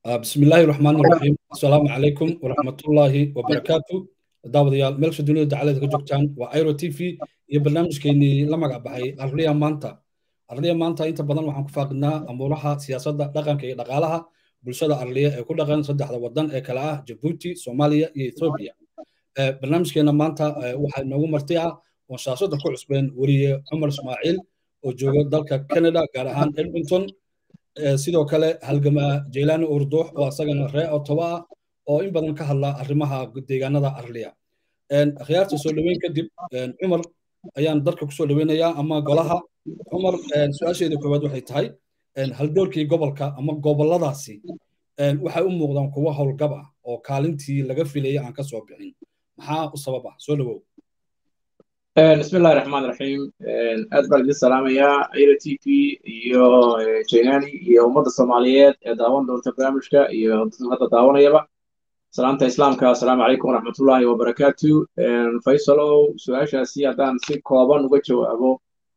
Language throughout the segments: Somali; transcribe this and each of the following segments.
بسم الله الرحمن الرحيم السلام عليكم ورحمة الله وبركاته daawadayaal meelsha dunida dacalada ka joogtaan waa airo t v iyo barnaamijkeenii la magac baxay arliya maanta arliya maanta inta badan waxaan ku faaqidnaa amuuraha siyaasadda dhaqanka iyo dhaqaalaha bulshada arliya ee ku dhaqan saddexda wadan ee kale ah jabuuti soomaaliya iyo ethoobiya barnaamijkeena maanta waxaa inoogu marti ah oon shaashada ku cusbeen weriye cumar ismaaciil oo jooga dalka canada gaar ahaan edmonton sidoo kale halgamaa jeylaani urduux oo asagana ree otoba ah oo in badan ka hadla arrimaha deegaanada arliya akhyaarta soo dhoweyn kadib cumar ayaan dalka kusoo dhoweynayaa ama golaha cumar su-aasheeda koowaad waxay tahay haldoorkii gobolka ama goboladaasi waxay u muuqdaan kuwo howlgab ah oo kaalintii laga filayay aan ka soo bixin maxaa u sabab ah soo dhowow بسم الله الرحمن الرحيم أدبر الدين سلام يا إيرا تي في يو جيناني يو مدى الصوماليات داوان دور تبرامجك يو هذا داوان يبا سلامة إسلامك السلام عليكم ورحمة الله وبركاته فيصلو سؤال شاسي دان سي كوبان وجهو أبو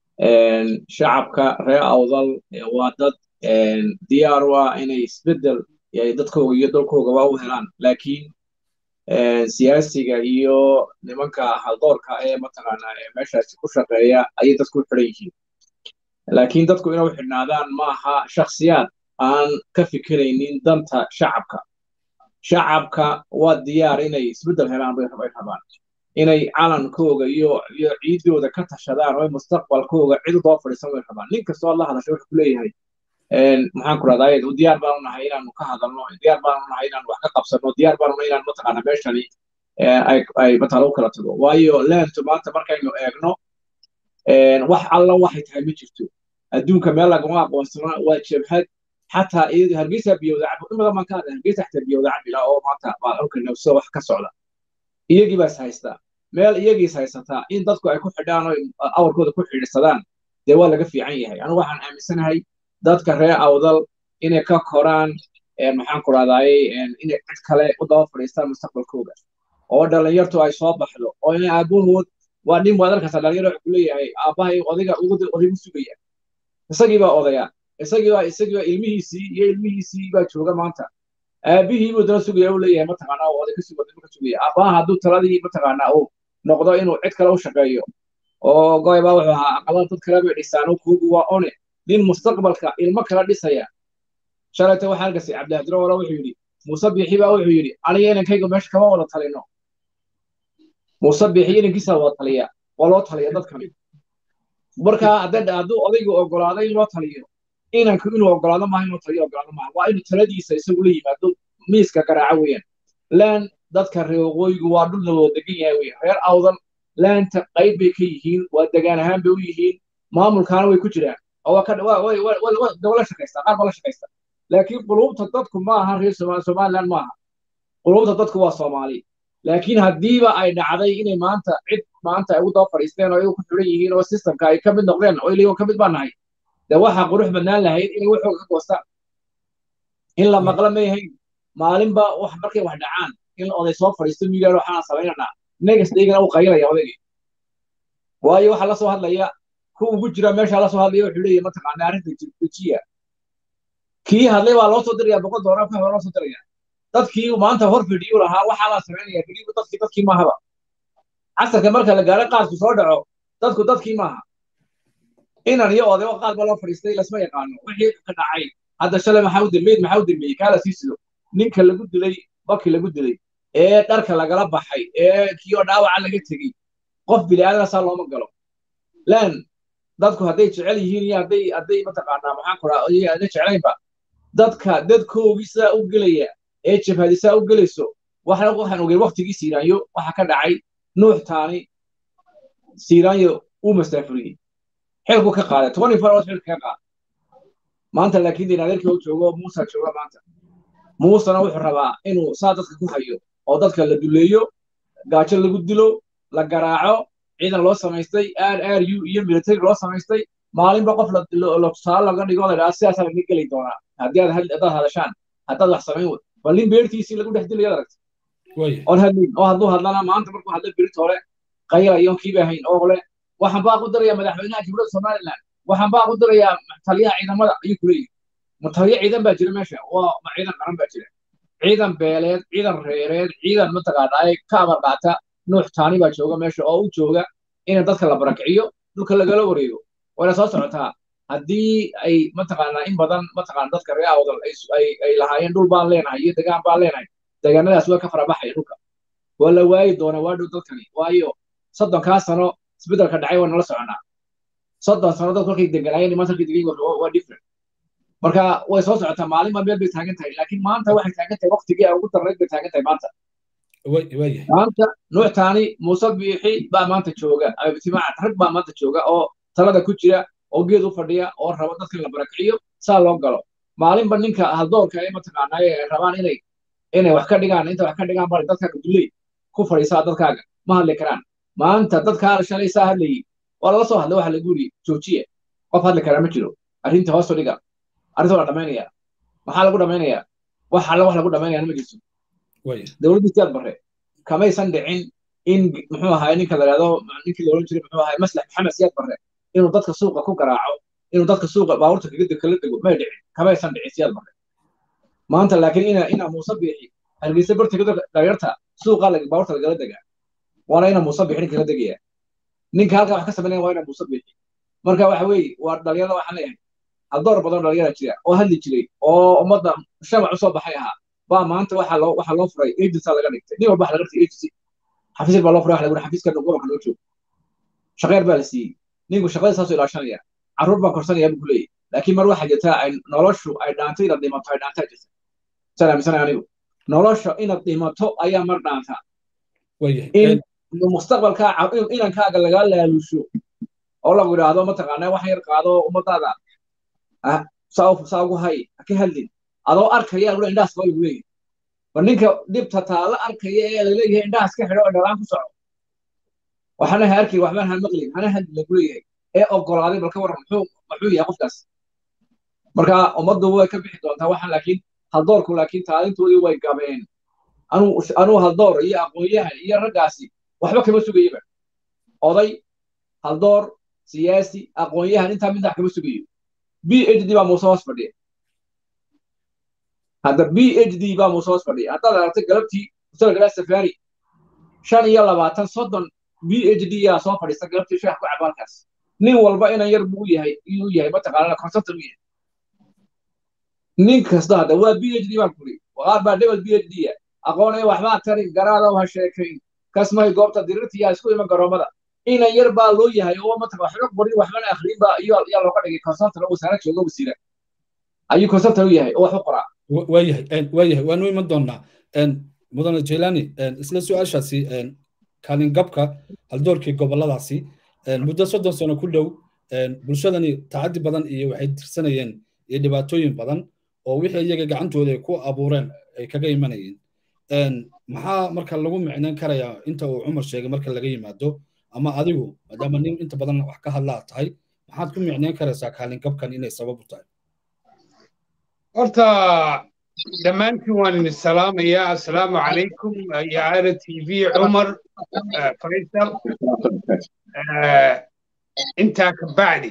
شعبك رأي أوضل وادد دياروا إنه يسبدل يعني دتكو يدلكو قواو هلان لكن siyaasiga iyo nimanka haldoorka ee mataqaanaa ee meeshaasi ku shaqeeya ayay dadku u xidhan yihiin laakiin dadku inay u xidhnaadaan maaha shakhsiyaad aan ka fikiraynin danta shacabka shacabka waa diyaar inay isbeddel helaan bay rabaan inay calankooga iyo iyo ciidooda ka tashadaan oo mustaqbalkooga cid doo fadhiisan way rabaan nin kastoo la hadasha wuxuu ku leeyahay maxaan ku rahdaa diyaar baanu nahay inaanu ka hadalno diyaar baanu nahay inaanu wax ka qabsano diyaar baanu nahay inaan mataqaana meeshani ay matala u kala tago waayo leentu maanta markaynu eegno wax alla waxay tahay ma jirto adduunka meel lagama aqoonsana waa jabhad xataa hargeysa biyowda cabo in badan baan ka hadlay hargeysa xataa biyowda cabila oo maanta baa dhulka nafso wax ka socda iyagii baa is haystaa meel iyagii is haysataa in dadku ay ku xidhaan oo awarkooda ku xidhiidhsadaan dee waa laga fiican yahay anigu waxaan aaminsanahay dadka reer awdal inay ka koraan maxaan ku rahdaayey inay cid kale u daba fadhiistaan mustaqbalkooda oo dhalinyartu ay soo baxdo oo inay aabahood waa nin waad arkaysaa dhalinyaro wuxuu leeyahay aabbahay odayga odaygu sugaya isagii baa odaya isagii baa isagii baa ilmihiisii iyo ilmihiisii baa jooga maanta aabihii buu dana sugaya uu leeyahay mataqaanaa oo oday ka sugaya ka sugaya aabbaha hadduu taladii mataqaanaa uu noqdo inuu cid kale u shaqeeyo oo goybaa wuxuu ahaa aqalada dad kale bay dhisaan kuugu waa one nin mustaqbalka ilmo kala dhisaya shalayta waxaa arkasay cabdihadiro wala wuxuu yidhi muuse biixi baa wuxuu yidhi aniga inankayga meesha kama wada talino muuse biixi inankiisa wada taliya waa loo taliya dadkani marka hadduu odaygu ogolaaday in loo taliyo inanku inuu ogolaado maaha inuu taliyo ogolaado maaha waa inuu taladiisa isagu la yimaado miiska garaaco weeyaan laan dadka reer waqooyigu waa dhul la wada degan yahay weeyaan reer awdan laanta qayb bay ka yihiin waa degaan ahaan bay u yihiin maamulkaana way ku jiraan la shaqaysta qaar baa la shaqaysta laakiin qulubta dadku ma aha reer somaliland maaha qulubta dadku waa soomaali laakiin haddiiba ay dhacday inay maanta cid maanta ay ugu daba fadhiisteen oo iyagu ku xiran yihiin oo systemka ay ka mid noqdeen oo iligo ka mid baa nahay dee waxaa qurux badnaan lahayd inay waxooga ka goostaan in la maqla ma yahayn maalinba wax markay wax dhacaan in oday soo fadhiisto miyigaan waxaan samaynanaa negas dhaygana uu qaylaya odaygii waayo waxaa la soo hadlaya ku ugu jira meesha la soo hadlaya wuxuu leeyahay mataqaana arrinta jirjiya kii hadlay baa loo soo diraya boqol doolar ka hore loo soo diraya dadkii maanta hor fidhiyu lahaa waxaa la samaynaya fidhiyu dadkii dadkii maahaba casarka marka la gaaro qaadku soo dhaco dadku dadkii maaha inan iyo oday oo qaad baa loo fadhiistay lasma yaqaano wixii ka dhacay hadda shalay maxaa u dambeeyey maxaa u dambeeyey kaa la sii sido ninka lagu dilay bakii lagu dilay ee dharka lagala baxay ee kii oo dhaawaca laga tegey qof bini'aadana saa looma galo lan dadku hadday jecel yihiin iyo hadday hadday mataqaanaa maxaan ku rahaa ada jeclaynba dadka dadkoogii sidaa u gelaya ee jabhadi sidaa u gelayso waxna waxaan ogey waktigii siiraanyo waxa ka dhacay nuux taani siiraanyo uu mastaafuriyey xilku ka qaaday twenty four hours xilka ka qaaday maanta laakiin dee adeerkii oo joogo muusa jooga maanta muusena wuxuu rabaa inuu saa dadka ku hayo oo dadka la duleeyo gaajo lagu dilo la garaaco ciidan loo samaystay r r u iyo military loo samaystay maalinba qof la tusaale laga dhigo la dhaha sidaasaa laga geli doonaa haddii aad haddaad hadashaan haddaad wax samayn wey bal nin beertiisii lagu dhex dilayaad aragta oon hadlin oo hadduu hadlana maanta markuu hadla berit hore qaylayo kiiba ahayn oo le waxaan baa ku darayaa madaxweynaha jumhuriyadda somaliland waxaan baa ku darayaa taliyaha ciidamada ayuu ku leeyahy mutaliyo ciidan baa jira meesha waa ma ciidan qaran baa jira ciidan beeleed ciidan reereed ciidan mataqaanaa ka amar qaata nuux taani baa jooga meesha oo u jooga in dadka la barakiciyo dhulka lagala wareego wayna soo socotaa haddii ay mataqaanaa in badan mataqaana dadka reer awdal ay lahaayeen dhul baan leenahay iyo degaan baan leenahay deegaanadaas way ka farabaxaya dhulka waa la waayi doona waa dhow dadkani waayo soddonkaa sano isbeddelka dhacay waa nala soconaa soddon sano dadku markay deganaayeen maanta markay degan waa different marka way soo socotaa maalinba meel bay taagan tahay laakiin maanta waxay taagan tahay waqtigii aan ugu darnayd bay taagan tahay maanta maanta nuuctaani muuse biixi baa maanta jooga abtimaac rag baa maanta jooga oo talada ku jira oo geed u fadhiya oo raba dadka la barakiciyo saa loo galo maalinba ninka haldoorka ee mataqaanaa ay rabaan inay inay wax ka dhigaan inta wax ka dhigaan bari dadkaaga dulley ku fadhiisaa dadkaaga ma hadli karaan maanta dadkaa shalay saa hadlayay waa lala soo hadlay waxa lagu yiri joojiye qof hadli karaa ma jiro arrinta hoosu dhiga arrinta waa dhamaynaya maxaa lagu dhamaynayaa wax alla wax lagu dhamaynaya ma jirto dowladdii siyaad barre kamaysan dhicin in muxuu ahaay ninka la yidhahdo ninkii la odhan jiray muxuu ahaay maslax maxamed siyaad barre inuu dadka suuqa ku garaaco inuu dadka suuqa baabuurta kaga kala dego may dhicin kamaysan dhicin siyaad barre maanta laakiin ina ina muuse biixi hargeysa bartiga dhalinyarta suuqa baabuurta lagala degaa waana ina muuse biixi ninka la degaya ninka halkaa wax ka samaynaya waa ina muuse biixi marka waxa weeye waa dhalinyarada waxaan leeyahay haldoor badan dhalinyara jira oo hadli jiray oo ummadda shamac usoo baxay ahaa baa maanta waxaa loo waxaa loo furay agency laga dhigtay nin walba waxa laga dhigtay agency xafiis baa loo furay waxa lagu xafiiska gobolka loo joogo shaqeer baa la siiyey ninku shaqada saasoo ilaashanaya carruur baa korsanaya buu ku leeyahy laakiin mar waxaa jirta ay noloshu ay dhaanto inaad dhimato ay dhaantaa jirta saan aaminsanay anigu nolosha inaad dhimato ayaa mar dhaanta in mustaqbalkaa inankaaga lagaa laalusho oo lagu yidhaahdo mataqaanaa wax yar qaado ummadaada saa ugu hay ka hadlin adoo arkaya lagu indhahaas baa lagu leeyahay war ninka dhibta taala arkaya ee laleeyahay indhahaas ka xidho oo dhalaan ku soco waxana ha arkin waxbaan ha maqlin hana hadli lagu leeyahay ee ogolaaday bal ka waran muxuu muxuu yahay qofkaas marka ummaddu way ka bixi doontaa waxaan laakiin haldoorku laakiin taalintoodii way gabeen anuu anuu haldoor iyo aqoon-yahan iyo raggaasi waxba kama sugayaba oday haldoor siyaasi aqoon-yahan intaa midnax kama sugayo b h d baa muuse hoos fadhiya hadda b h d baa muuse hoos fadhiya haddaad aragtay galabtii musalgalaa safari shan iyo labaatan soddon b h d yaa soo fadhiista galabtii sheekh ku cabaalkaas nin walba inan yar buu yahay inuu yahay mataqaanana consultant u yahay nin kasta hadda waa b h d baan kuri qaar baa dhebel b h d ya aqoonaya waxbaa tarin garaada ha sheekayn kasmay goobta dirirta yaa isku iman garoomada inan yar baa loo yahay oo mataq waxba qorin waxbana akhriin baa yaa looga dhigay consultant oo wasaarad jooga wasiira ayuu consultant u yahay oo wax u qoraa waayahay waayahay waanu iman doonaa mudane jailani isla su-aashaasi kaalin gabka haldoorkii goboladaasi muddo soddon sano ku dhow bulshadani tacaddi badan iyo waxay tirsanayeen iyo dhibaatooyin badan oo wixii iyaga gacantooda ay ku abuureen ay kaga imanayeen maxaa marka lagu micnayn karayaa inta uu cumar sheegay marka laga yimaado ama adigu maadaama nin inta badan wax ka hadlaa tahay maxaad ku micnayn karaysaa kaalin gabkan inay sabab u tahay horta dhammaantiin waan idin salaamayaa assalaamu calaykum iyo aara t v cumar faysal intaa ka bacdi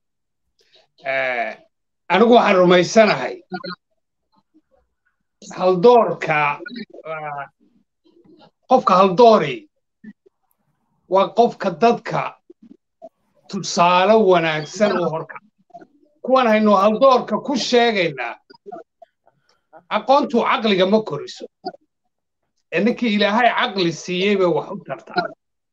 anigu waxaan rumaysanahay haldoorka qofka haldoori waa qofka dadka tusaale wanaagsan u horka kuwan haynu haldoorka ku sheegaynaa aqoontu caqliga ma koriso ee ninkii ilaahay caqli siiyey bay wax u tartaa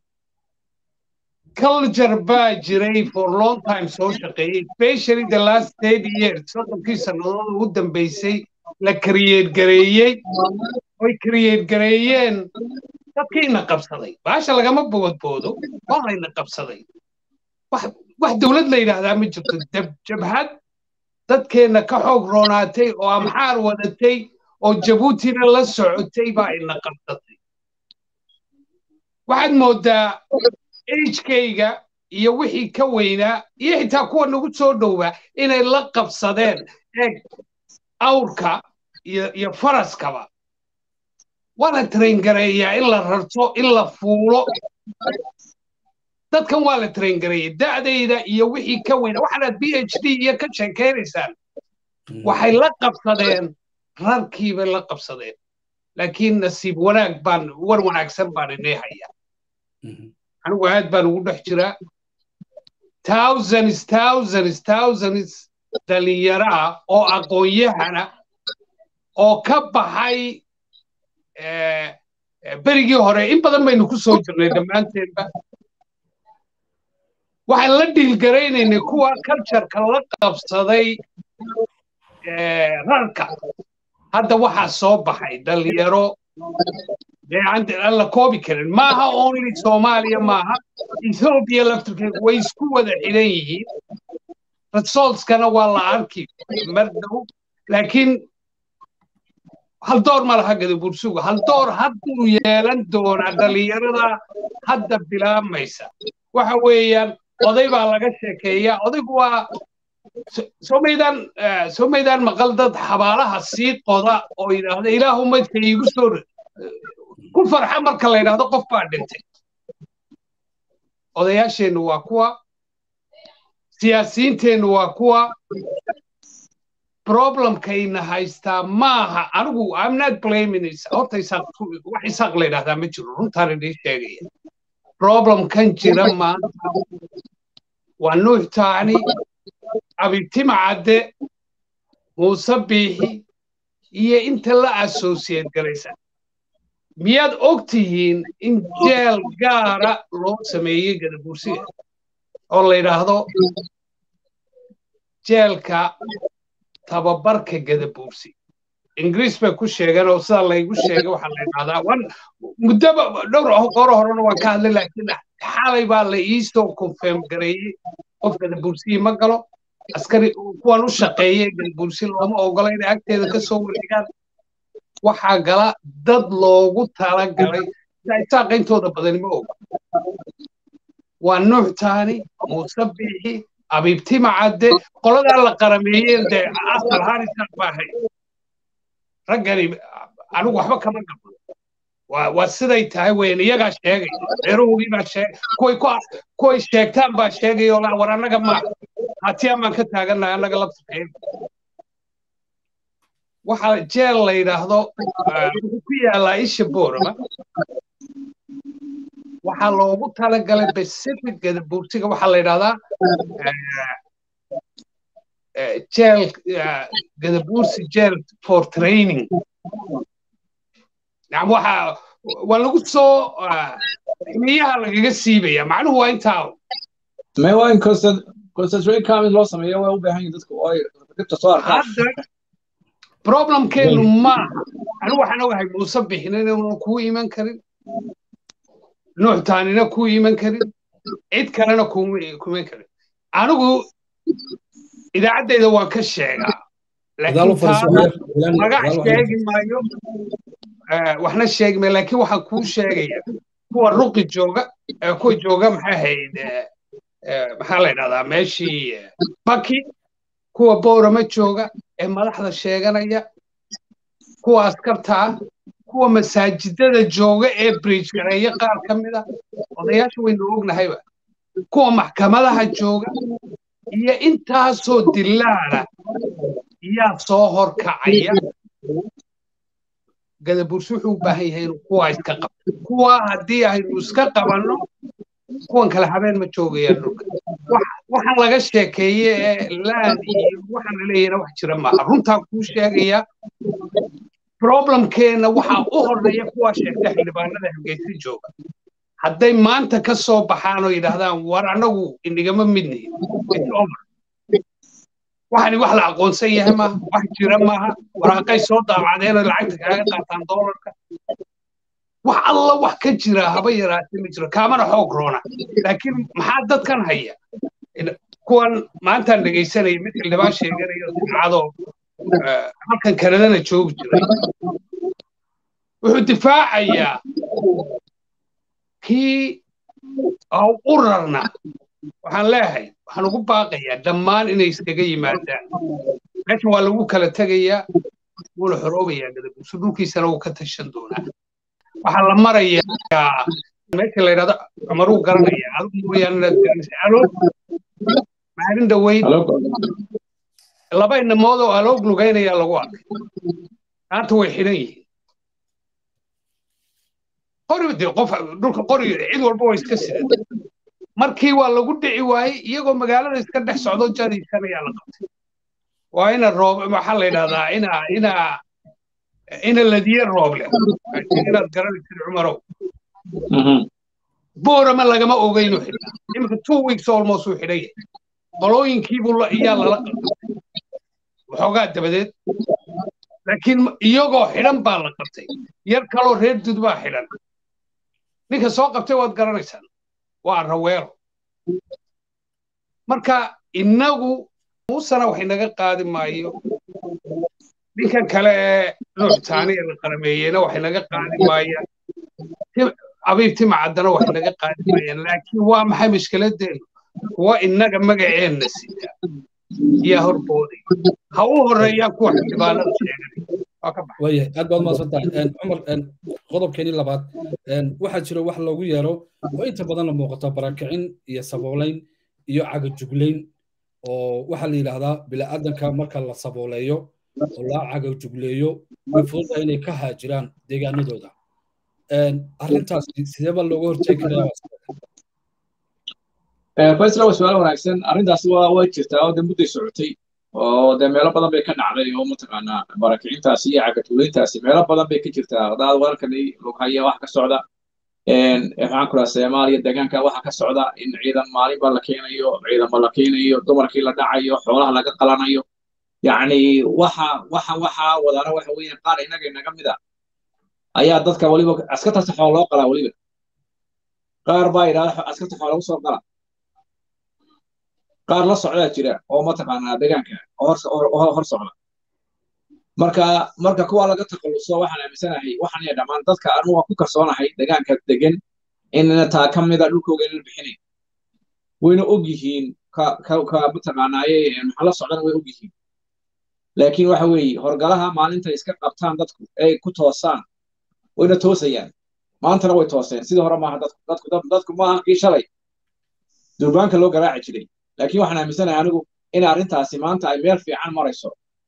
culture baa jiray for long time soo shaqeeyey especially the last thirty years soddonkii sannadood ugu dambeysay la create gareeyey oy create gareeyeen dadkiina qabsaday baasha lagama boodboodo waa layna qabsaday wax dowlad la yidhaahdaa ma jirto jabhad dadkeenna ka xoog roonaatay oo amxaar wadatay oo jabuutina la socotay baa ina qabsatay waxaad mooddaa agekayga iyo wixii ka weynaa iyo xitaa kuwa nagu soo dhowaa inay la qabsadeen eeg awrka iyo faraskaba waa la traingareeyaa in la rarto in la fuulo dadkan waa la traingareeyay da'dayda iyo wixii ka weyna waxaanaad b h d iyo ka sheekaynaysaan waxay la qabsadeen rarkiibay la qabsadeen laakiin nasiib wanaag baan war wanaagsan baan inay hayaa anigu aad baan ugu dhex jiraa thousands thousands thousands dhalinyaro ah oo aqoon-yahana oo ka baxay berigii hore in badan baynu ku soo jirnay dhammaanteenba waxaan la dhiilgaraynaynay kuwa cultureka la qabsaday rarka hadda waxaa soo baxay dhalinyaro dee aan la koobi karin maaha only soomaaliya maaha ethoobiya laftirkeedu way isku wada xidhan yihiin resultskana waa la arki mar dhow laakiin hal door ma laha gadabursuga hal door hadduu yeelan doonaa dhalinyarada hadda bilaabmaysa waxa weeyaan oday baa laga sheekeeyaa odaygu waa soo maydaan soo maydaan maqal dad xabaalaha sii qoda oo yidhaahda ilaahu maydka iigu soo ku farxa marka la yidhaahdo qof baa dhintay odayaasheennu waa kuwa siyaasiyiinteennu waa kuwa problemkayna haystaa maaha anigu i'm not blaming horta wax isaaq la yidhahdaa ma jiro runtaan idin sheegaya problemkan jira maanta waa nuux taani abitima cadde muuse biixi iyo inta la associate garaysa miyaad og tihiin in jeel gaara loo sameeyey gadabursiga oo la yidhaahdo jeelka tababarka gadabuursi ingiriis bay ku sheegeen oo sidaa laygu sheegay waxaa la yidhahdaa wan muddoba dhowr gooro horena waan ka hadlay laakiin xalay baa la iisoo confirm gareeyey qof gadabuursiyi ma galo askari kuwan u shaqeeyey gadabuursi looma ogola inay agteeda ka soo wareegaan waxaa gala dad loogu talagalay isaaqa intooda badani ma oga waa nuux taani muuse biixi abiibtima cadde qoladaa la qarameeyeen dee asal harisan baahay raggani anigu waxba kama gabo waa siday tahay weyn iyagaa sheegay reerahoogii baa sheegay kuway kuway sheegtaan baa sheegay oo war annaga ma hatiyaan baan ka taagannahay annaga laftirkeen waxaa jeel la yidhaahdo wuxuu ku yaalaa isha boorama waxaa loogu talagalay pacific gadabuursiga waxaa la yidhahdaa jeel gadabuursi jeel for training nacam waxaa waa lagu soo ximiyaha lagaga siibaya macnuhu waa intaa may waa in concentrate camis loo sameeyo waa u baahan yihin dadku ay dhibta soo arkaan hadda problemkeenu maaha anigu waxaan ogahay muuse bixin inuuna kuu iman karin nuux taanina kuu iman karin cid kalena kuma iman karin anigu idaacaddayda waan ka sheegaa laakiin taana magac sheegi maayo waxna sheegi maayo laakiin waxaan kuu sheegaya kuwa ruqi jooga kuwa jooga maxay ahayd maxaa la yidhahdaa meeshii baki kuwa boorama jooga ee madaxda sheeganaya kuwa askarta ah kuwa masaajidada jooga ee bridge gareeya qaar ka mid a odayaasha waynu ognahayba kuwa maxkamadaha jooga iyo intaasoo dilaala yaa soo horkacaya gadabursi wuxuu u baahan yahay inuu kuwaa iska qabto kuwaa haddii aynu iska qabanno kuwan kale habeen ma joogayaan dhulka waxaan laga sheekeeye ee laan iyo waxaan la leeyahna wax jira maaha runtaa kuu sheegaya problemkeenna waxaa u horreeya kuwaa sheegta xildhibaanada hargeysa jooga hadday maanta ka soo baxaan oo yidhaahdaan war annagu inigama midnihin waxani wax la aqoonsan yahay maaha wax jira maaha waraaqay soo daabacdeen oo lacagta kaaga qaataan doolarka wax alla wax ka jira haba yaraatee ma jiro kaamana xoog roona laakiin maxaa dadkan haya kuwan maantaan dhegaysanaya mid xildhibaan sheeganayo simcadoo halkan kanadana joogi jiray wuxuu difaacayaa kii u rarna waxaan leeyahay waxaan ugu baaqayaa dhammaan inay iskaga yimaadaan meeshan waa lagu kala tegayaa wuuna xoroobayaa gadabuusu dhulkiisana wuu ka tashan doonaa waxaa la marayaa meesha la yidhahdo cumaruu garanaya adigu mooyaane inaad garanaysa alo maalin dhaweyd laba inamood oo aloog lugaynaya lagu arkay maanta way xidhan yihiin qori dee qof dhulka qori cid walba waa iska sidan markii waa lagu dhici waayey iyagoo magaalada iska dhex socdo jadiisan ayaa la qabtay waa ina roob waxaa la yidhahdaa ina ina ina ladiye rooble inaad garanaysid cumarow boorama lagama ogeynu xidhnaa iminka two weeks almost uu xidhan yahay qolooyinkiibuu iyaa lala qabtay waxoogaa dabadeed laakiin iyagoo xidhan baa la qabtay yar kaloo reer dud baa xidhan ninka soo qabtay waad garanaysaan waa raweelo marka innagu muusana wax inaga qaadi maayo ninkan kale ee nuuctaani ee la qarameeyeyna wax inaga qaadi maayaan abiib timacaddana wax inaga qaadi maayaan laakiin waa maxay mushkiladeenu kuwa innaga magaceenna sita yaa horbooday ha u horeeyaan kuwa xildhibaanada sheeganay wayahay aad baad umaasan tahay cumar qodobkeenii labaad waxaa jira wax loogu yeero oo inta badanna muuqata barakicin iyo saboolayn iyo cagajuglayn oo waxaa la yidhaahdaa bila'aadanka marka la sabooleeyo oo la cagajugleeyo way fududahay inay ka haajiraan deegaanadooda arrintaas sideeba looga hortegi karaa faysla waa su-aal wanaagsan arrintaasi waa way jirtaa oo de mudday socotay oo de meelo badan bay ka dhacday oo mataqaanaa barakicintaasi iyo cagatuulayntaasi meelo badan bay ka jirtaa hadaad wararkani lughaya waxa ka socda maxaan ku dhaha soomaaliya deegaanka waxa ka socda in ciidan maalinba la keenayo ciidamo la keenayo dumarkii la dhacayo xoolaha laga qalanayo yacni waxa waxa waxa wadaana waxa weeyaan qaar innaga inaga mid a ayaa dadka weliba askartaasi xoolo loo qalaa weliba qaar baa yidhahda askarta xoolo lagu soo qala qaar la socdaa jira oo mataqaanaa deegaanka hor socda marka marka kuwa laga takhalluso waxaan aaminsanahay waxaan iya dhammaan dadka anu waa ku kalsoonahay deegaanka degan inna taa ka mida dhulkooga inaan bixinayn wayna og yihiin ka mataqaanaaye maxaa la socdana way og yihiin laakiin waxa weeye horgalaha maalinta iska qabtaan dadku ay ku toosaan wayna toosayaan maantana way tooseen sidii hore maaha dadku dadku dadku maaha kii shalay durbaanka loo garaaci jiray laakiin waxaan aaminsanahay anigu in arrintaasi maanta ay meel fiican marayso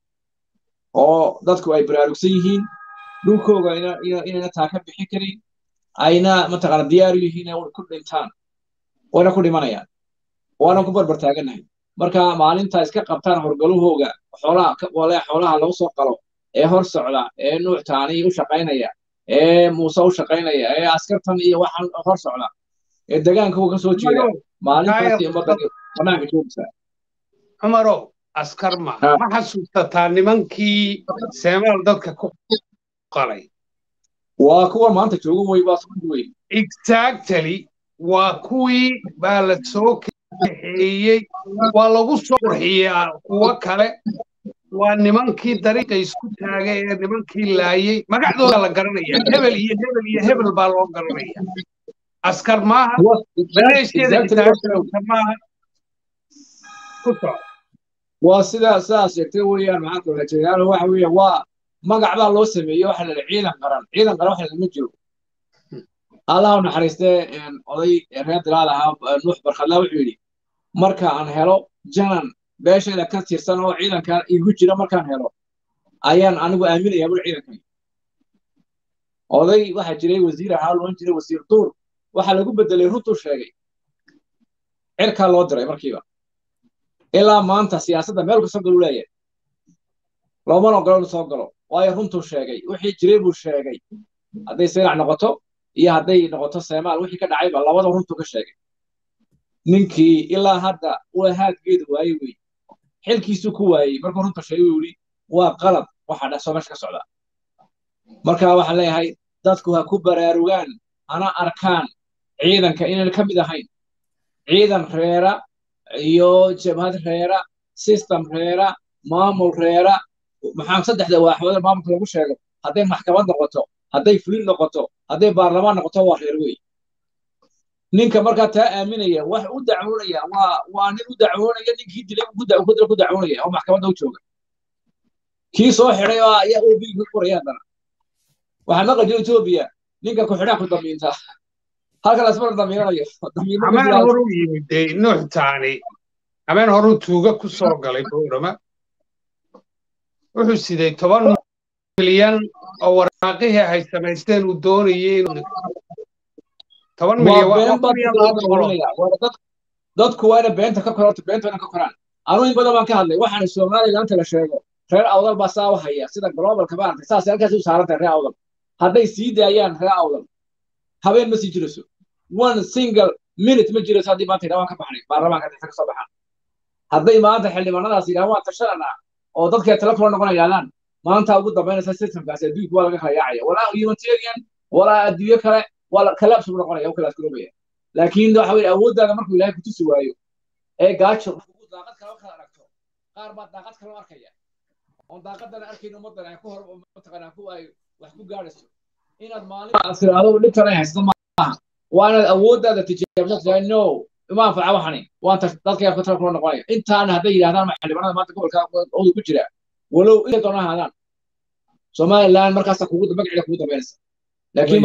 oo dadku ay baraarugsan yihiin dhulkooga inayna taa ka bixin karin ayna mataqaana diyaar yihiin inay ku dhintaan wayna ku dhimanayaan waana ku barbar taagannahay marka maalinta iska qabtaan horgalahooga xoolaha wale xoolaha lagu soo qalo ee hor socda ee nuuctaani u shaqaynaya ee muuse u shaqaynaya ee askartan iyo waxaan hor socda ee degaanka ka soo jeeda maalintaasi ummadda banaanka joogaysaa cumarow askar ma ma xasuusataa nimankii seemaal dadka ku qalay waa kuwa maanta jooga wey waa sukundi wey exactly waa kuwii baa la soo kaxeeyey waa lagu soo qurxiyaa kuwo kale waa nimankii dariiqa isku taagay ee nimankii laayey magacdooda la garanaya hebel iyo hebel iyo hebel baa loo garanaya askar maaha maleeshiyada xisaabta maaha ku soco waa sidaa sidaas sheegtay weeyaan maxaa kula jeedaano waxa weeye waa magac baa loo sameeyey waxa la ciidan qaran ciidan qaran waxa lama jiro allah u naxariistee oday reer dilaal ahaa nuux barkhadlaa wuxuu yidhi marka aan helo janan beeshayda ka tirsan oo ciidanka igu jira markaan helo ayaan anigu aaminayaa bul ciidankan oday waxaa jiray wasiir ahaa loon jiray wasiir duur waxaa lagu bedelay runtuu sheegay cirkaa loo diray markiiba ilaa maanta siyaasadda meel kastoo galu leeyahay loomana ogolo inu soo galo waayo runtuu sheegay wixii jiray buu sheegay hadday saylac noqoto iyo hadday noqoto seemaal wixii ka dhacayba labada runtuu ka sheegay ninkii ilaa hadda uu haadgeedu waaye wey xilkiisuu ku waayey markuu runta sheegay uu yidhi waa qalad waxa dhasoo meesha ka socda marka waxaan leeyahay dadku ha ku baraarugaan hana arkaan ciidanka inaan ka mid ahayn ciidan reera iyo jabhad reera system reera maamul reera maxaa saddexda waaxood maamulka lagu sheego hadday maxkamad noqoto hadday fulin noqoto hadday baarlamaan noqoto waa reer wey ninka markaa taa aaminaya wax u dacwoonaya waa waa nin u dacwoonaya ninkii dilay ku dacwoonaya oo maxkamadda u jooga kii soo xidhay oo ayaa obi ku qoraya haddana waxaa maqla jira etoobiya ninka ku xidhaa ku damiinta halka lasmar damiiranayo ameen horu yimid nuux taani ameen horu tuuga ku soo galay boorama wuxuu siday toban milyan oo waraaqihii ay samaysteen uu doonayay inuu toban milyan dadku waa ina beenta ka kororta beenta ina ka koraan anuu in badan baan ka hadlay waxaan soomaaliya inta la sheego reer awdal baa saa u haya sida globalka maaragtay saas halkaas u saarantahay reer awdal hadday sii daayaan reer awdal habeen ma sii jirayso one single minute ma jirayso haddii maanta idhaa waan ka baxnay baarlamaanka dhexda ka soo baxaan hadday maanta xildhibaanadaas yidhahaan waan tashananaa oo dadkay telefon noqon yaalaan maanta ugu dambaynaysa systemkaasi adduunka waa laga kala yaacaya walaa humanitarian walaa adduunyo kale waa kalaabs buu noqonaya u kalaas garoobaya laakiin waxa weye awooddaada markuu ilaahay kutusi waayo ee gaajo daaqad kale kala aragto qaar baa daaqad kale arkaya oon daaqadana arkayn ummaddan ay ku hor mataqaanaa ku ay wax ku gaadhayso inaad maalin aad tiraahdo dhibtan ay haysato maaha waa inaad awooddaada tijaabisa tiraa no ima anfaca waxani waan dadka ka tala kula noqonaya intaana hadday yidhahdaan xildhibaanada maanta gobolka odu ku jira walow inta doona ahaadaan somaliland markaasa kugu magaceeda kugu dambaynaysa laakiin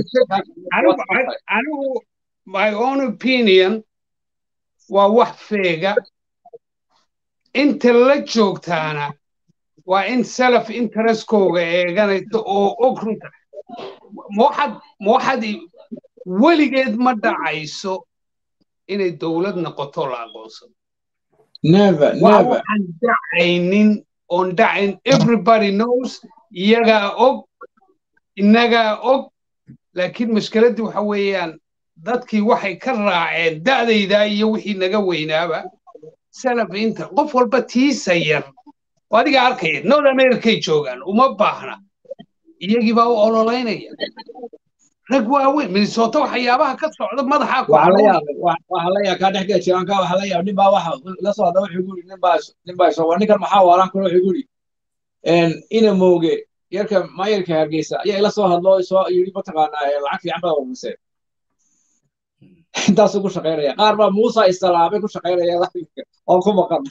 anigu my own opinion waa wax feega inta la joogtaana waa in self interestkooga eeganaysa oo og runta waxaad waxaad weligeed ma dhacayso inay dowlad noqoto la aqoonsado waxaan dhacaynin oon dhacayn everybody knows iyagaa og innagaa og laakiin mashkiladdii waxa weeyaan dadkii waxay ka raaceen da'daydaa iyo wixii naga weynaaba self inter qof walba tiisa yar oo adiga arkaya north americay joogaan uma baahna iyagii baa u ololaynaya rag waaweyn minnesota waxyaabaha ka socda madaxaa ku waxalaya kaa dhex geli jiranka waxaa la yaab nin baa waxa la soo hadla wuxuu guri nin baa nin baa soo ninkan maxaa waalan kule wuxuu guri ina mooge yarka maayarka hargeysa ayaa ila soo hadlo soo yiri mataqaanaa lacag fiican baa wamusee intaasuu ku shaqaynaya qaar baa muusa isalaamay ku shaqaynaya oo ku maqan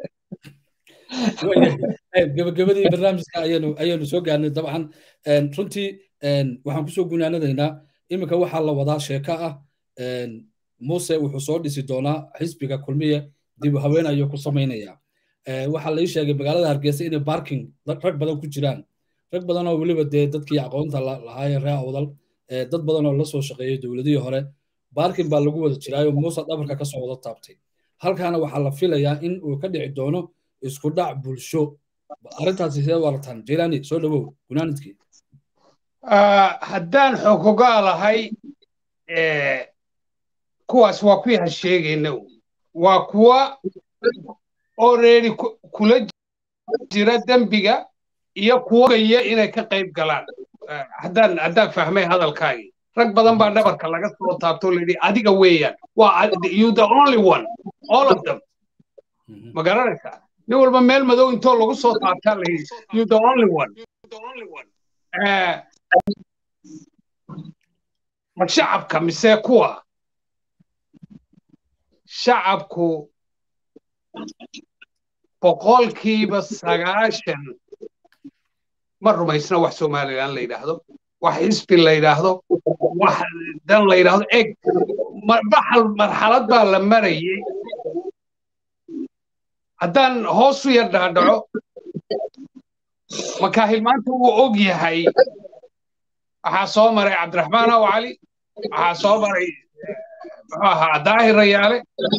gabagabadii barnaamijka ayanu ayanu soo gaarnay dabcan runtii waxaan kusoo gunaanadaynaa iminka waxaa la wadaa sheeko ah muuse wuxuu soo dhisi doonaa xisbiga kulmiye dib haween ayuu ku samaynaya waxaa lai sheegay magaalada hargeysa inay barking rag badan ku jiraan rag badan oo weliba dee dadkii aqoonta lahaaye reer awdal dad badan oo la soo shaqeeyey dowladihii hore barking baa lagu wada jiraayo muuse dhabarka kasoo wada taabtay halkaana waxaa la filayaa in uu ka dhici doono isku dhac bulsho arrintaasi sidee warataan jilani soo dhawow gunaanidkii haddaan xogogaa lahay kuwaas waa kuwii ha sheegayna waa kuwa already kula jira dembiga iyo kuwa gaya inay ka qayb galaan haddaan haddaan fahmay hadalkaagii rag badan baa dhabarka laga soo taabto layidhi adiga weeyaan waa you the only one all of them ma garanaysaa nin walba meel madow intoo lagu soo taabtaa layidhi you the only one ma shacabka mise kuwa shacabku boqolkiiba sagaashan ma rumaysna wax somalilan la yidhaahdo wax xisbi la yidhaahdo wax dan la yidhaahdo eg marxalad baa la marayay haddaan hoos u yar dhaadhaco makaahil maanta wuu og yahay waxaa soo maray cabdiraxmaan aw cali waxaa soo maray muxuu ahaa daahir rayaale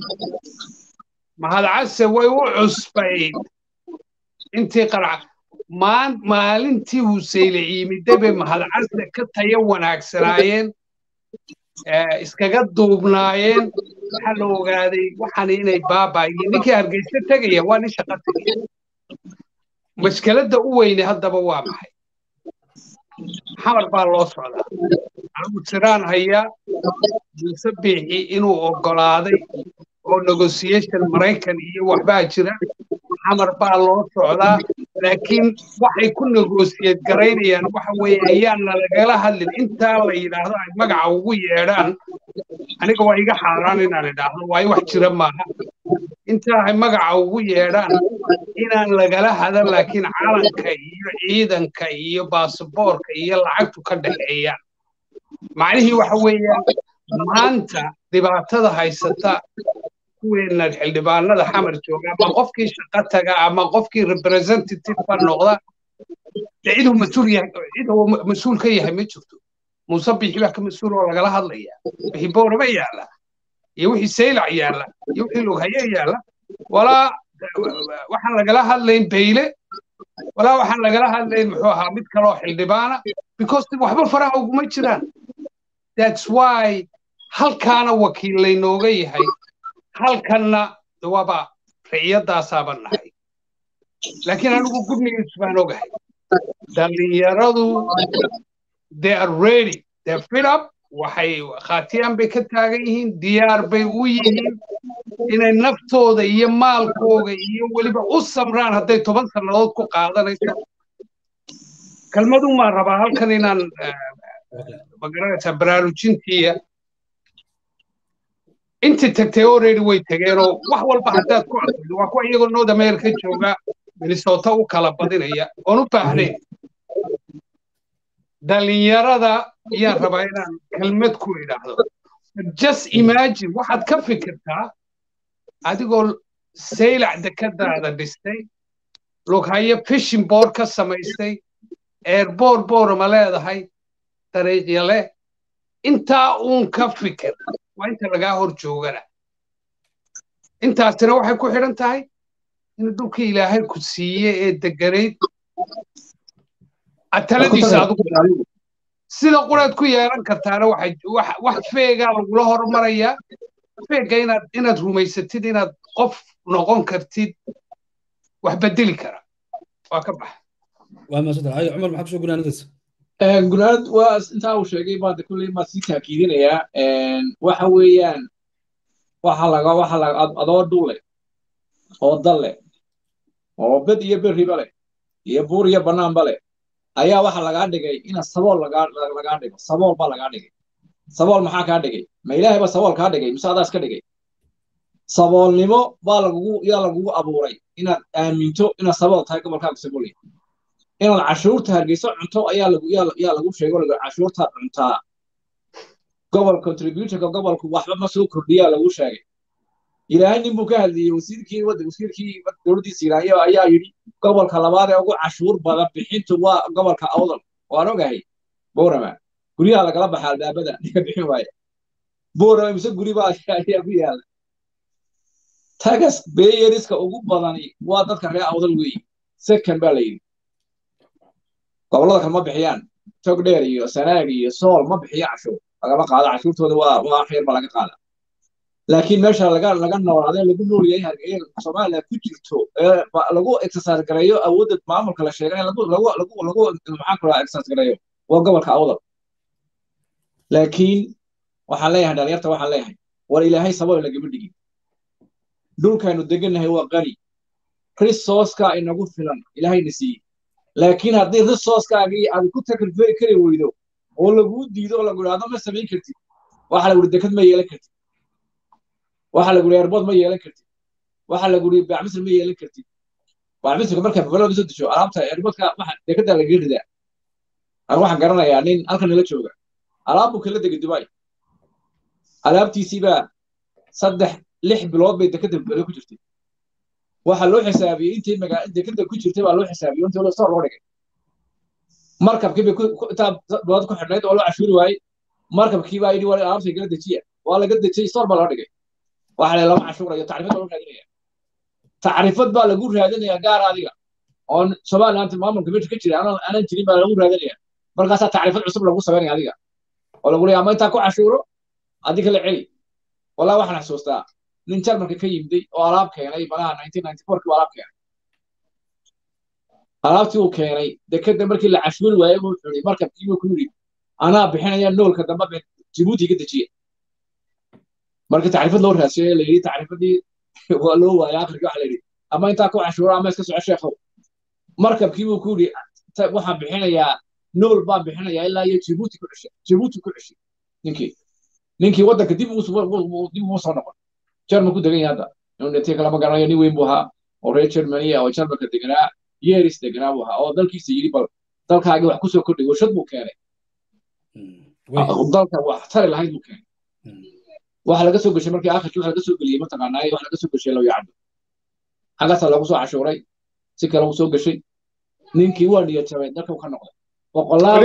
mahad case way u cusbayd intii qarca maalintii huseyle ciimide bay mahad case ka tayo wanaagsanaayeen iskaga duubnaayeen waxaa la ogaaday waxaan inay baabaayiin ninkii hargeysa tegaya waa nin shaqo tegaya mashkeladda u weyne haddaba waa maxay xamar baa loo socdaa anigu tiraan hayaa muuse biixi inuu oggolaaday oo negotiation maraykan iyo waxbaa jira xamar baa loo socdaa laakiin waxay ku negosiyad garaynayaan waxa weeye ayaana lagala hadlin intaa la yidhaahdo ay magaca ugu yeedhaan aniga waa iga xaaraan inaan idhaahdo waayo wax jira maaha intaa ay magaca ugu yeedhaan inaan lagala hadan laakiin calanka iyo ciidanka iyo baasaboorka iyo lacagtu ka dhexeeyaan macnihii waxa weeyaan maanta dhibaatada haysata kuweenan xildhibaanada xamar jooga ama qofkii shaqo taga ama qofkii representative ba noqda dee ciduu mas-uul yahay ciduu mas-uul ka yahay ma jirto muuse bixi baa ka mas-uul oo lagala hadlaya wixii boorama yaalla iyo wixii saylac yaalla iyo wixii lughaye yaalla walaa waxaan lagala hadlayn bayle walaa waxaan lagala hadlayn muxuu ahaa mid kaloo xildhibaana because waxba faraha uguma jiraan that's why halkaana wakiil laynooga yahay halkanna waaba riciyadaasaaba nahay laakiin anigu gudnigiis baan ogahay dhallinyaradu they are ready they fit up waxay khaatiyaan bay ka taagan yihiin diyaar bay u yihiin inay naftooda iyo maalkooga iyo weliba u samraan hadday toban sannadood ku qaadanayso kelmadun maan rabaa halkan inaan magaranaysaa baraarujintiiya intii tagtay already way tageenoo wax walba haddaad ku arkido waa kuwa iyagoo north america jooga minnesota u kala badinaya oon u baahnayn dhallinyarada ayaan rabaa inaan kelmad ku idhaahdo just imagine waxaad ka fikirtaa adigoo saylac dekadaada dhistay lughayo fishing board ka samaystay eerboor boorama leedahay dariiqya leh intaa uun ka fikir waa inta lagaa hor joogana intaasina waxay ku xidhan tahay in dhulkii ilaahay ku siiye ee deganayd taladiisa adigu sida quraad ku yeelan kartaana wax feegaa lagula hormarayaa feega inaad inaad rumaysatid inaad qof noqon kartid wax bedeli kara waa ka baxa waa maasanta hayo cumar maxaa kusoo gunaanadaysa gunaanad waa intaa uu sheegay baada kulley maa sii taakiidinayaa waxa weeyaan waxa laga waxa laga adoo dhulle oo dalle oo bed iyo berriba leh iyo buur iyo bannaanba leh ayaa waxa lagaa dhigay ina sabool lagaa lagaa dhigo sabool baa lagaa dhigay sabool maxaa kaa dhigay ma ilaahay baa sabool kaa dhigay mise adaas ka dhigay saboolnimo baa lagugu yaa lagugu abuuray inaad aaminto inaad sabool tahay gobolkaaga sabool yahay inaad cashuurta hargeyso cunto ayaa lagu yaa lagu sheego cashuurtaad cuntaa gobol contributorka gobolku waxba ma soo kordhiyaa lagu sheegay ilaahay nin buu ka hadliyey wasiirkii wasiirkii dowladdiisa ilaahiyo ayaa yidhi gobolka labaad ee ugu cashuur badan bixintu waa gobolka awdal waan ogahay boorama guryaha lagala baxa albaabada ninka bixin waaya boorama mise guriba ayaa ku yaala tagas beeyeriska ugu badani waa dadka reer awdal weeye second baa la yidhi gobollada kale ma bixiyaan togdheer iyo sanaag iyo sool ma bixiyo cashuur lagama qaado cashuurtooda waa waa xeer ba laga qaada laakiin meesha laga laga noolaado lagu nool yahay hargeysa soomaaliya ku jirto ee lagu exercise gareeyo awoodda maamulka la sheegay lagu lagu lagu lagu maxaa kula exercise gareeyo waa gobolka awdal laakiin waxaan leeyahay dhalinyarta waxaan leeyahay war ilaahay sabab lagama dhigin dhulkaanu degannahay waa qani resourceka inagu filan ilaahayna siiyey laakiin haddii resourcekaagii aad ku takriferi kari weydo oo laguu diido oo lagu idhaahdo ma samayn kartid waxa lagu dekad ma yeelan kartid waxa lagu yidhi airbood ma yeelan kartid waxa lagu yidhi bacmisr ma yeelan kartid bacmisrka marka babalada soo dejo alaabta airboodka waxa dekada laga ridaa aan waxaan garanayaa nin halkan nala jooga alaab buu kala degay dubai alaabtiisii baa saddex lix bilood bay dekada bale ku jirtay waxa loo xisaabiyey intii magaa dekada ku jirtay baa loo xisaabiyey intii soo loo dhigay markabkii bay intaa bilood ku xidhnayd oo loo cashuuri waayey markabkii baa yidhi waa alaabtay kala dejiya waa laga dejiyey store baa loo dhigay waxa lama cashuurayo tacriifad baa lagu raadinaya tacriifad baa lagu raadinaya gaar adiga oo somaliland maamulka meesha ka jira aanan jirin baa lagu raadinaya markaasaa tacriifad cusub lagu samaynaya adiga oo lagu leeyahay ama intaa ku cashuuro adi kala celi walaa waxaan xasuustaa nin jarmalka ka yimday oo alaab keenay malaha nineteen ninety fourkii alaab keenay alaabtii uu keenay dekeda markii la cashuuri waayey buu xuri markabkii buu ku yidhi anaa bixinaya noolka dambe jibuuti ka dejiya marka tacriifad loo raadsiyo la yidhi tacriifadii waa loo waayay akhirkii waxa la yidhi ama intaa ku cashuuro ama iska soco sheekhow markabkii buu ku yidhi waxaan bixinayaa nool baan bixinayaa ilaa iyo jibuuti ku ceshay jibuuti ku ceshay ninkii ninkii waddanka dib dib ugu soo noqon jarman ku degan yahay hadda inuu dhintay kalama garanayo nin weyn buu ahaa oo reer germany oo jarmanka deganaa yeeris deganaa buu ahaa oo dalkiisa yidhi bal dalkaagii wax kusoo kordhay warshad buu keenay dalka wax tari lahayd buu keenay waxa laga soo gashay markii akhirkii waxa laga soo geliyey mataqaanaa waxa laga soo gashay low yacdo xaggaasaa loogu soo cashuuray si kale uu soo gashay ninkii waa niyad jabay dalka uu ka noqday boqolaal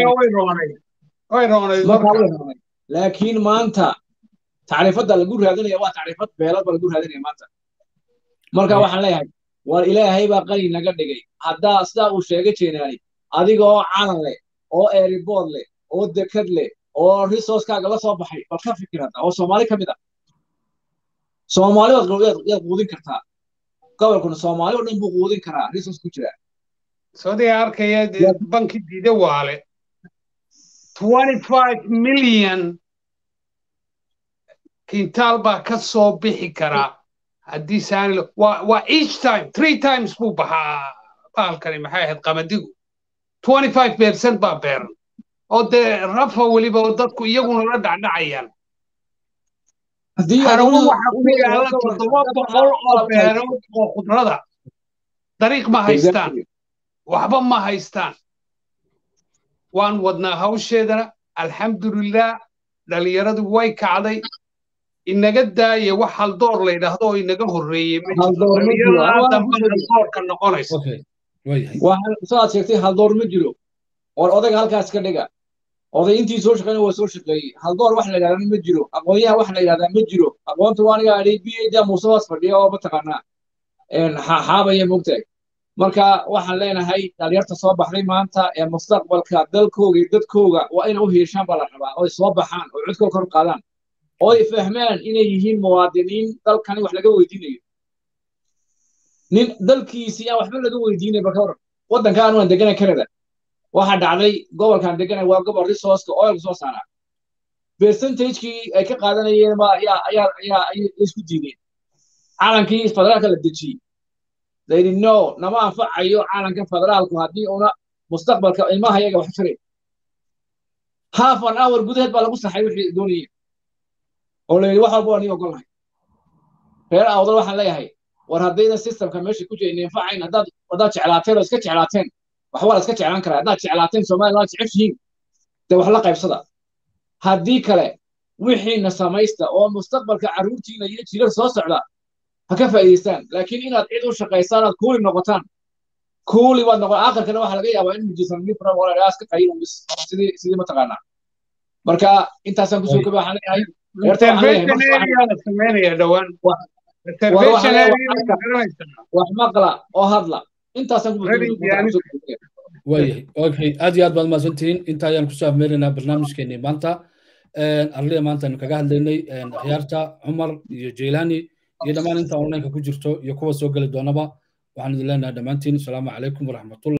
baa laakiin maanta tacriifadda lagu raadinaya waa tacriifad beelad baa lagu raadinaya maanta marka waxaan leeyahay war ilaahay baa qani naga dhigay haddaa sidaa uu sheegay jeenaani adiga oo calan leh oo eeribood leh oo dekad leh oo resourcekaaga la soo baxay baad ka fikirata oo soomaali ka mid ah soomaali yaad quudin kartaa gobolkuna soomaali oo dhan buu quudin karaa resource ku jira sodiga arkaya banki diida waale 25 million kintaal baa ka soo bixi karaa haddii saani waa each time three times buu baxaa bahalkani maxay ahayd qamadigu 25 percent baa beeran oo dee rafa weliba oo dadku iyaguna la dhacdhacayaan harawo waxa ku yaala toddoba boqol oo beerood oo khudrada dariiq ma haystaan waxba ma haystaan waan wadnaa hawsheedana alxamdulilah dhalinyaradu way kacday inaga daaya wax haldoor la yidhaahdo oo inaga horreeyey haldoorka noqonaysa saad sheegtay haldoor ma jiro war odayga halkaas ka dhiga oday intii soo shaqeyna waa soo shaqeeyey haldoor wax la yidhahdaa ma jiro aqoonyaha wax la yidhahdaa ma jiro aqoonta waa aniga adhay b a da muuse hoos fadhiya oo mataqaanaa xaabaya mogtahay marka waxaan leenahay dhalinyarta soo baxday maanta ee mustaqbalka dalkooga iyo dadkooga waa inay u hiishaan baa la rabaa oo ay soo baxaan oo codkooda kor qaadaan oo ay fahmaan inay yihiin muwaadiniin dalkani wax laga weydiinayo nin dalkiisii aan waxba laga weydiinay balka waran waddankaan waan deganay canada waxaa dhacday gobolkan deganay waa gobol resourceka oil soo saaraa percentagekii ay ka qaadanayeen ma ayaa ayaa ayaa ay isku diideen calankii federaalka la dejiyey layidhi no nama anfacayo calanka federaalku haddii una mustaqbalka ilmaha yaga wax jiray half an hour gudaheed baa lagu saxay wixii doonayeen oo layidhi wax walba waa nii ogolahay reer awdal waxaan leeyahay war haddayna systemka meesha ku jiray infacayn haddaad haddaad jeclaateen oo iska jeclaateen wax waa la iska jeclaan karaa haddaad jeclaateen somaliland jeceshihiin dee wax la qaybsada haddii kale wixiina samaysta oo mustaqbalka carruurtiina iyo jirar soo socda ha ka faa'iidaystaan laakiin inaad cid u shaqaysaan aad kuuli noqotaan kuuli baad noqon aakhirkana waxaa laga yaabaa in mujisan mifra wala iska qayin bis sidii sidii mataqaanaa marka intaasaan kusoo kaba waxaan leeyahay wax maqla oo hadla intaasaan waayahay okay aad iyo aad baad mahadsantihiin inta ayaan kusoo afmeeraynaa barnaamijkeenii maanta arlida maanta aynu kaga hadlaynay akhyaarta cumar iyo jeylani iyo dhammaan inta onlineka ku jirto iyo kuwa soo geli doonaba waxaan idin leenahay dhammaantiin asalaamu calaykum waraxmatullah